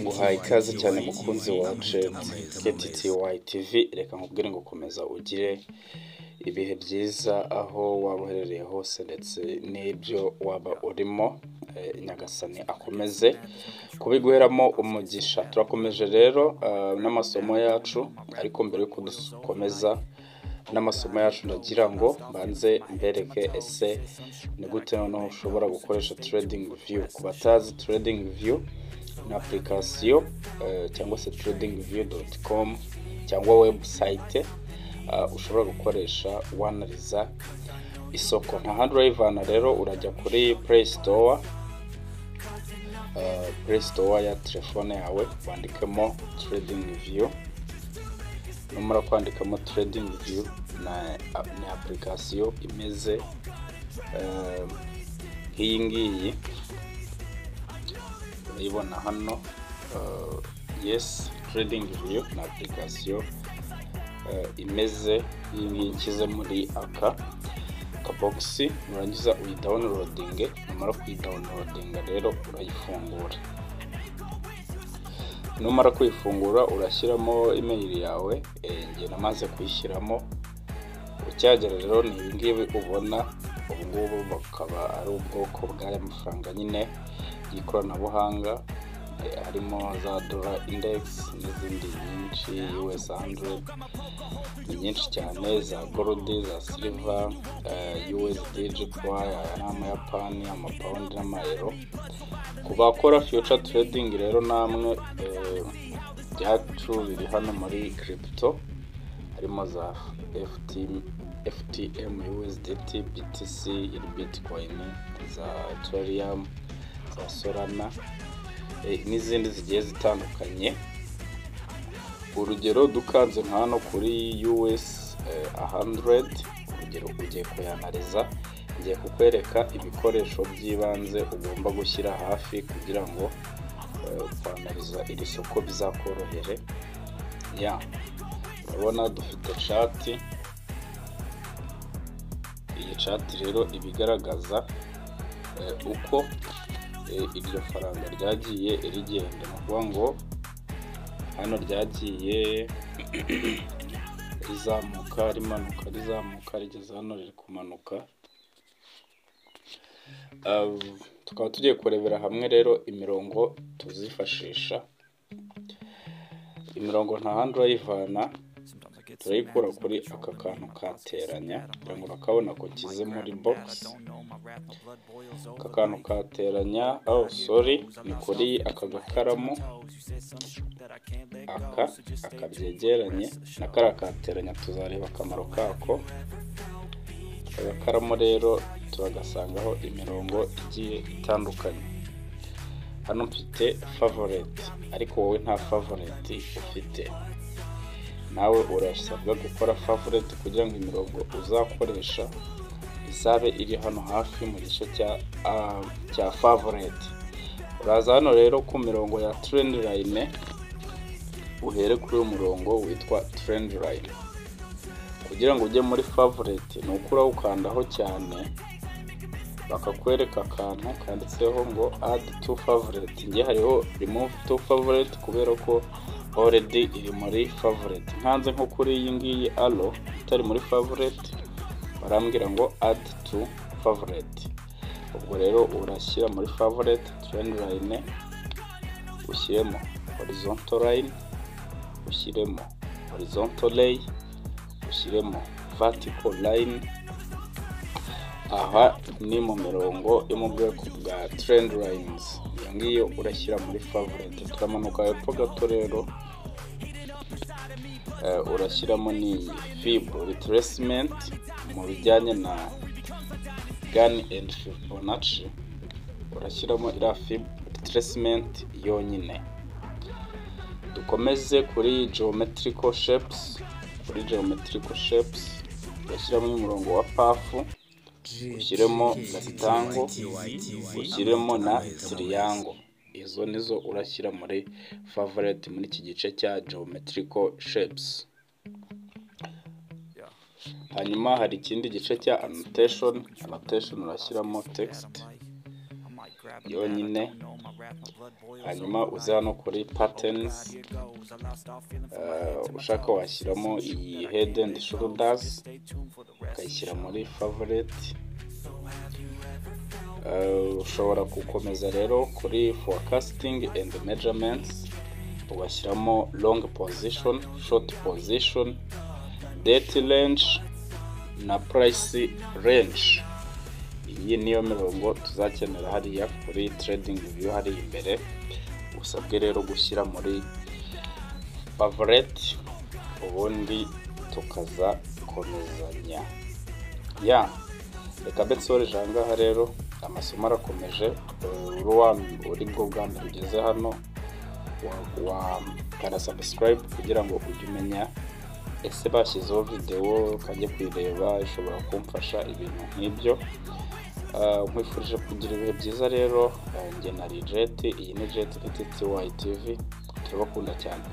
nguhaye ikaze cyane mukunzi wa KTTY TV reka nkubwire ngo komeza ugire ibihe byiza aho waba uherereye hose ndetse n'ibyo waba urimo eh, nyagasani akomeze kubiguheramo umugisha turakomeje rero eh, n'amasomo yacu ariko mbere yuko dukomeza n'amasomo yacu ndagira ngo mbanze mbereke ese ni gute noneho ushobora gukoresha trading view ku batazi trading view ni application eh, cyangwa se tradingview.com cyangwa website eh, ushobora gukoresha wanariza isoko nta handi urayivana rero urajya kuri play store eh, play store ya telefone yawe wandikemo trading view numara kwandikamo trading view na ni application imeze eh, nk'iyi ngiyi urayibona hano eh, yes trading view ni application eh, imeze nk'iyi ngiyi nshyize muri aka kabogisi nurangiza uyidawunirodinge numara kuyidawunirodinga rero urayifungura numara kuyifungura urashyiramo imeri yawe eh, njye namaze kuyishyiramo ucyagera rero ni ibingibi ubona ubungubu bukaba ari ubwoko bw'aya mafaranga nyine y'ikoranabuhanga eh, harimo za dola indegisi n'izindi nyinshi us 100 ni nyinshi cyane za gorudi za siliva eh, usd jpy aya ni amayapani amapawundi n'amayero ku bakora future trading rero namwe eh, byacu biri hano muri crypto harimo za FTM, FTM USDT, BTC, Bitcoin, za Ethereum, za Solana eh, n'izindi zigiye zitandukanye urugero dukanze nka hano kuri US eh, 100 urugero ugiye kuyanariza ngiye kukwereka ibikoresho by'ibanze ugomba gushyira hafi kugira ngo eh, kwanariza iri soko bizakorohere ya urabona dufite cati iyi cati rero iba igaragaza eh, uko eh, iryo faranga ryagiye rigenda ni ukuvuga ngo hano ryagiye rizamuka rimanuka rizamuka rigeze hano riri kumanuka Uh, tukaba tugiye kurebera hamwe rero imirongo tuzifashisha imirongo nta handi urayivana turayikura kuri aka kantu kateranya kugira ngo urakabona ko kize muri box aka kantu kateranya oh sorry ni kuri aka gakaramu aka aka byegeranye na kariya kateranya tuzareba akamaro kako agakaramu rero turagasangaho imirongo igiye itandukanye hano mfite favorite ariko wowe nta favorite ufite nawe urasabwa gukora favorite kugira ngo imirongo uzakoresha izabe iri hano hafi mu gice cya ah, cya favorite uraza hano rero ku mirongo ya trend line uhere kuri uyu murongo witwa trend line kugira ngo ujye muri favorite ni uko urawukandaho cyane bakakwereka akantu kanditseho ngo add to favorite njye hariho remove to favorite kubera ko already iri muri favorite nkanze nko kuri iyi ngiyi alo itari muri favorite barambwira ngo add to favorite ubwo rero urashyira muri favorite trend line ushyiremo horizontal line ushyiremo horizontal lay ushyiremo vertical line aha ni mu mirongo yo mu bwoko bwa trend lines iyo ngiyo urashyira muri favorite turamanuka hepfo gato rero eh, urashyiramo n'iyi fibo retracement mu bijyanye na gun and fibonacci urashyiramo iriya fibo retracement yonyine dukomeze kuri geometrical shapes kuri geometrical shapes ugashyiramo umurongo wa pafu ushyiremo gasitango ushyiremo na tiriyango izo nizo urashyira muri favorite muri iki gice cya geometrical shapes hanyuma hari ikindi gice cya annotation annotation urashyiramo text yonyine hanyuma uza hano kuri patterns eh, ushaka washyiramo iyi head and shoulders ukayishyira muri favorite Eh, ushobora gukomeza rero kuri forecasting and measurements ugashyiramo long position short position date range na price range iyi niyo mirongo tuzakenera hariya kuri trading view hari imbere usabwe rero gushyira muri favorite ubundi tukaza komezanya ya reka betsoreje ahangaha rero amasomo arakomeje uri wa uri bwo bwa mbere ugeze hano wa- wakanda subscribe kugira ngo ujye umenya ese bashyizeho videwo ukajya kuyireba ishobora kumfasha ibintu nk'ibyo Ah, nkwifurije kugira ibihe byiza rero Ah, njye na rijeti iyi ni jeti ititsi wayi tivi turabakunda cyane